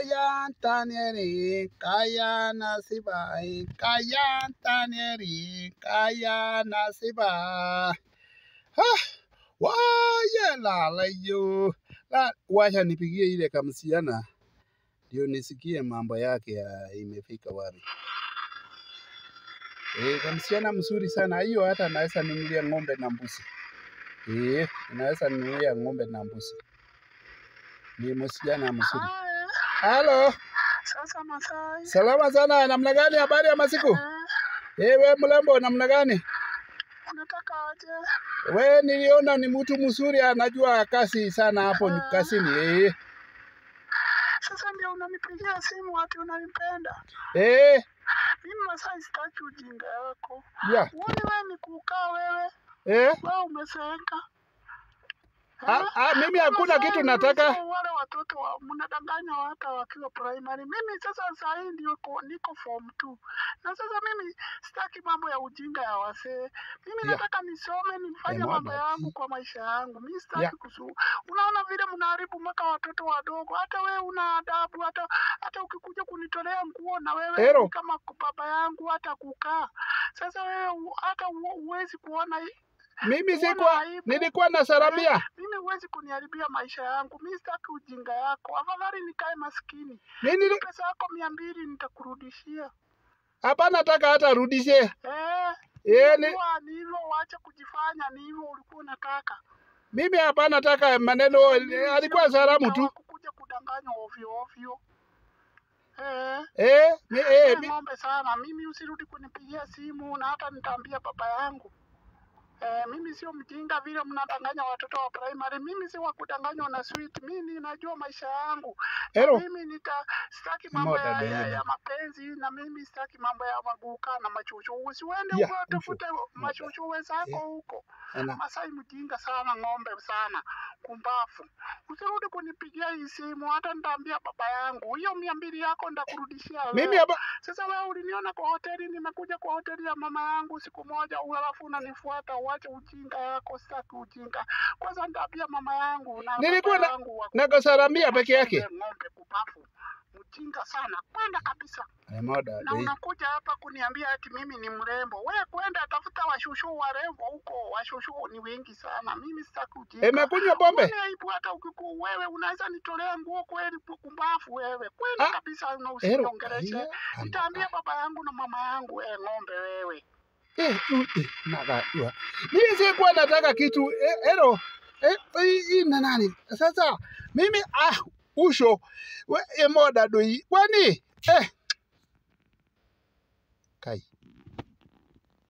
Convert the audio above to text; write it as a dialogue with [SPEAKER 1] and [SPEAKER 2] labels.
[SPEAKER 1] kaya tanieri kaya nasiba kaya tanieri kaya nasiba ha waya lala yo la wacha nipigie ile kamsiana ndio nisikie mambo yake ya imefika wapi Eh, kamsichana mzuri sana hiyo, hata naweza nunulia ng'ombe na mbuzi. Eh, naweza nunulia ng'ombe na mbuzi. Ni msichana mzuri.
[SPEAKER 2] Haya,
[SPEAKER 1] Halo,
[SPEAKER 2] sasa Masai.
[SPEAKER 1] salama sana. Namna gani? Habari ya masiku?
[SPEAKER 2] Eh,
[SPEAKER 1] Eh, we mlembo, namna gani?
[SPEAKER 2] unataka aje?
[SPEAKER 1] We niliona ni mtu mzuri, anajua kazi sana hapo
[SPEAKER 2] Ah.
[SPEAKER 1] kazini. Eh,
[SPEAKER 2] Sasa ndio unanipigia simu ati unanipenda.
[SPEAKER 1] eh,
[SPEAKER 2] Mimi Masai sitaki ujinga yako.
[SPEAKER 1] ya,
[SPEAKER 2] Uone wewe ni kukaa wewe,
[SPEAKER 1] eh.
[SPEAKER 2] wewe umezeeka.
[SPEAKER 1] Ah, ah, mimi hakuna
[SPEAKER 2] Masai,
[SPEAKER 1] kitu
[SPEAKER 2] mimi
[SPEAKER 1] nataka.
[SPEAKER 2] sio Wale watoto wa, mnadanganya hata wakiwa primary. Mimi sasa saa hii ndio ko- niko form 2. Na sasa mimi sitaki mambo ya ujinga ya wasee. Mimi
[SPEAKER 1] Ya.
[SPEAKER 2] nataka nisome nifanye
[SPEAKER 1] Eh,
[SPEAKER 2] mambo
[SPEAKER 1] mwana,
[SPEAKER 2] yangu
[SPEAKER 1] i-
[SPEAKER 2] kwa maisha yangu. Mimi
[SPEAKER 1] Ya.
[SPEAKER 2] sitaki kusu. Unaona vile mnaharibu mpaka watoto wadogo. Hata wewe una adabu hata hata ukikuja kunitolea nguo na wewe
[SPEAKER 1] Ero.
[SPEAKER 2] ni kama baba yangu hata kukaa. Sasa wewe u- hata u- huwezi kuona hii-
[SPEAKER 1] Mimi
[SPEAKER 2] Uone
[SPEAKER 1] sikuwa,
[SPEAKER 2] aibu.
[SPEAKER 1] nilikuwa na saramia.
[SPEAKER 2] mimi huwezi kuniharibia maisha yangu. Mimi sitaki ujinga yako. Afadhali nikae maskini.
[SPEAKER 1] Mimi nili-
[SPEAKER 2] Pesa yako mia mbili nitakurudishia.
[SPEAKER 1] hapa nataka hata rudishe.
[SPEAKER 2] Eh,
[SPEAKER 1] Eh, ni,
[SPEAKER 2] najua ni hivyo, uache kujifanya ni hivyo ulikuwa unataka.
[SPEAKER 1] mimi hapa nataka maneno, alikuwa salamu tu.
[SPEAKER 2] kukuja kudanganywa ovyo ovyo. Eh,
[SPEAKER 1] Eh, mi, eh,
[SPEAKER 2] eh,
[SPEAKER 1] mi,
[SPEAKER 2] ng'ombe sana. Mimi usirudi kunipigia simu na hata nitaambia baba yangu. Eh, mimi sio mjinga vile mnadanganya watoto wa primary. Mimi si wa kudanganywa na sweet. Mimi najua maisha yangu.
[SPEAKER 1] Hello.
[SPEAKER 2] Mimi nita sitaki mambo ya,
[SPEAKER 1] Moda
[SPEAKER 2] ya,
[SPEAKER 1] dada.
[SPEAKER 2] ya mapenzi na mimi sitaki mambo ya maguka na machuchu. Usiende
[SPEAKER 1] Ya,
[SPEAKER 2] huko
[SPEAKER 1] usho.
[SPEAKER 2] tafute machuchu wenzako huko.
[SPEAKER 1] ana,
[SPEAKER 2] Masai mjinga sana, ng'ombe sana, kumbafu. Usirudi kunipigia hii simu, hata nitaambia baba yangu. Hiyo mia mbili yako nitakurudishia wewe.
[SPEAKER 1] mimi hapa
[SPEAKER 2] Sasa wewe uliniona kwa hoteli, nimekuja kwa hoteli ya mama yangu siku moja, alafu unanifuata. Uache ujinga yako, sitaki ujinga. Kwanza nitaambia mama yangu na
[SPEAKER 1] Nilikuwa
[SPEAKER 2] baba
[SPEAKER 1] na-
[SPEAKER 2] yangu wa-
[SPEAKER 1] nakosaramia peke yake.
[SPEAKER 2] Wewe Ng'ombe kubafu, mjinga sana, kwenda kabisa.
[SPEAKER 1] Eh, moda,
[SPEAKER 2] Na
[SPEAKER 1] eh.
[SPEAKER 2] unakuja hapa kuniambia ati mimi ni mrembo. Wewe kwenda tafuta washushu warembo huko, washushu ni wengi sana. Mimi sitaki ujinga.
[SPEAKER 1] Imekunywa pombe?
[SPEAKER 2] Uone aibu hata ukiku wewe unaweza nitolea nguo kweli kumbafu wewe. Kwenda
[SPEAKER 1] Ah,
[SPEAKER 2] kabisa na
[SPEAKER 1] Ero,
[SPEAKER 2] usiniongeleshe.
[SPEAKER 1] aya, ana-
[SPEAKER 2] Nitaambia baba yangu na mama yangu, eh, ng'ombe wewe.
[SPEAKER 1] eh, tu- eh, nakajua. Mimi sikuwa nataka kitu eh, ero eh, hii hii na nani sasa mimi ah usho we, eh, moda doi kwani eh kai